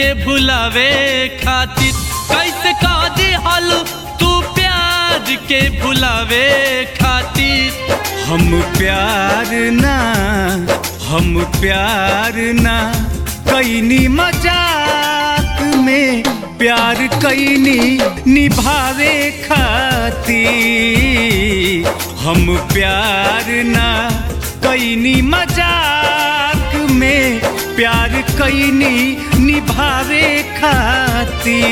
के भुलावे खातिर कैसे का दिहल तू प्यार के भुलावे खातिर हम प्यार ना हम प्यार ना कैनी मजाक में प्यार कैनी निभावे खातिर हम प्यार ना कैनी मजाक में प्यार कैनी निभावे खातिर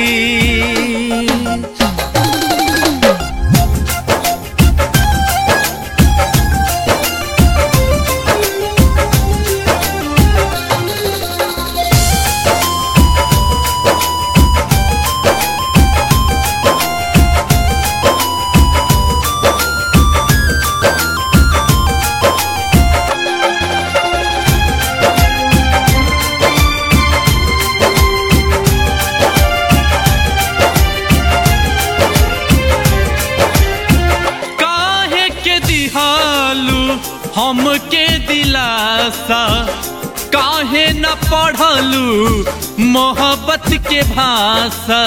काहे के दिहालू हमके दिलासा काहे न पढ़लू मोहब्बत के भाषा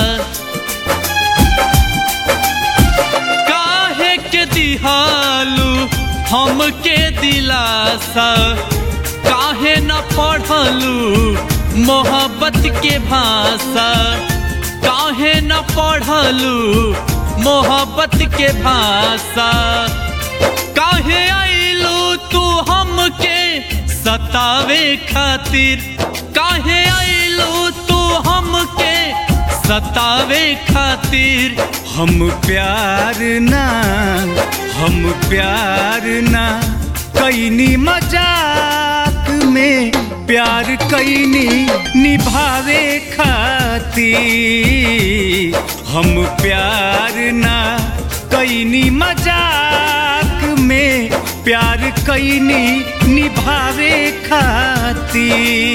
काहे के दिहालू हमके दिलासा काहे न पढ़लू मोहब्बत के भाषा काहे न पढ़लू मोहब्बत के भाषा काहे आइलू तू हमके सतावे खातिर काहे आइलू तू हमके सतावे खातिर हम प्यार ना हम प्यार ना कैनी मजाक में प्यार कैनी निभावे खातिर हम प्यार ना कैनी मजाक में प्यार कैनी निभावे खातिर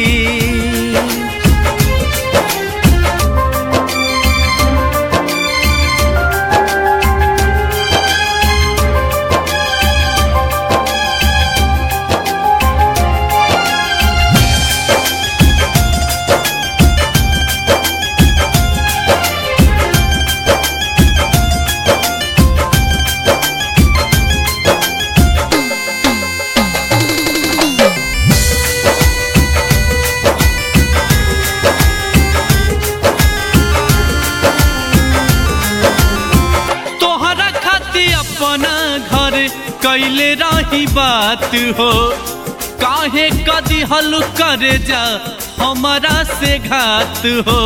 तोहरा खातिर अपना घर कैले रही बात हो काहे कदी हल करे जा हमारा से घात हो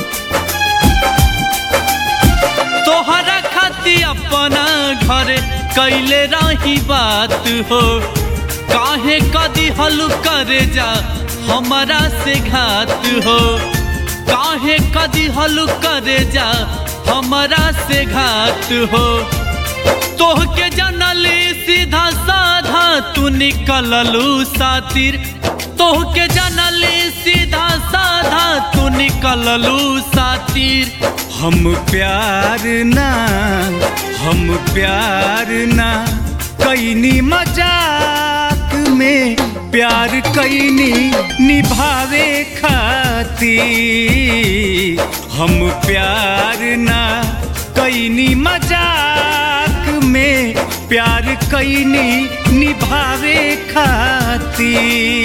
तोहरा खातिर अपना घर कैले रही बात हो काहे कदी हल करे जा हमारा से घात हो काहे कदी हल करे जा हमारा से घात हो तोहके जनली सीधा साधा तू निकललू सातिर तोहके जनली सीधा साधा तू निकललू सातिर हम प्यार ना हम प्यार ना कैनी मजाक में प्यार कैनी निभावे खातिर हम प्यार ना कैनी मजाक में प्यार कैनी निभावे खातिर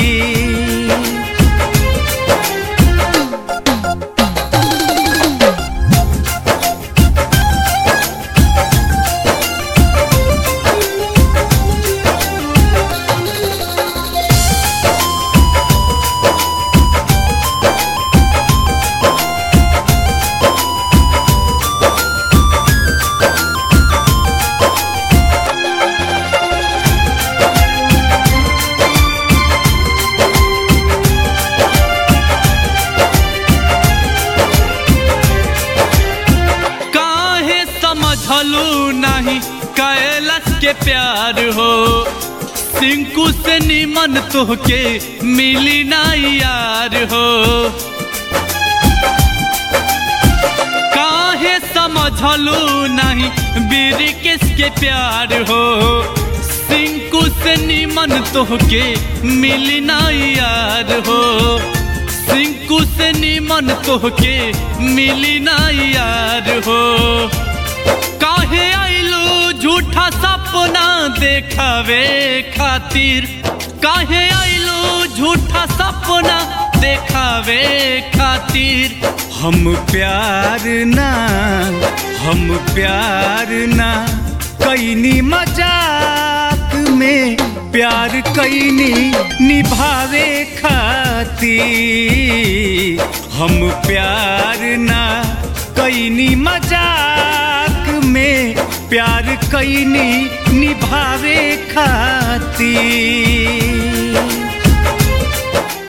काहे समझलू नहीं कैलाश के प्यार हो सिंकू से निमन तोहके मिली ना यार हो काहे समझलू नहीं बीर किसके प्यार हो सिंकू से निमन तोहके मिली ना यार हो सिंकू से निमन तोहके मिली ना यार हो काहे आइलू झूठा सपना देखावे खातिर काहे आइलू झूठा सपना देखावे खातिर हम प्यार ना हम प्यार ना कैनी मजाक में प्यार कैनी निभावे खातिर हम प्यार ना कैनी मजाक में प्यार कैनी निभावे खातिर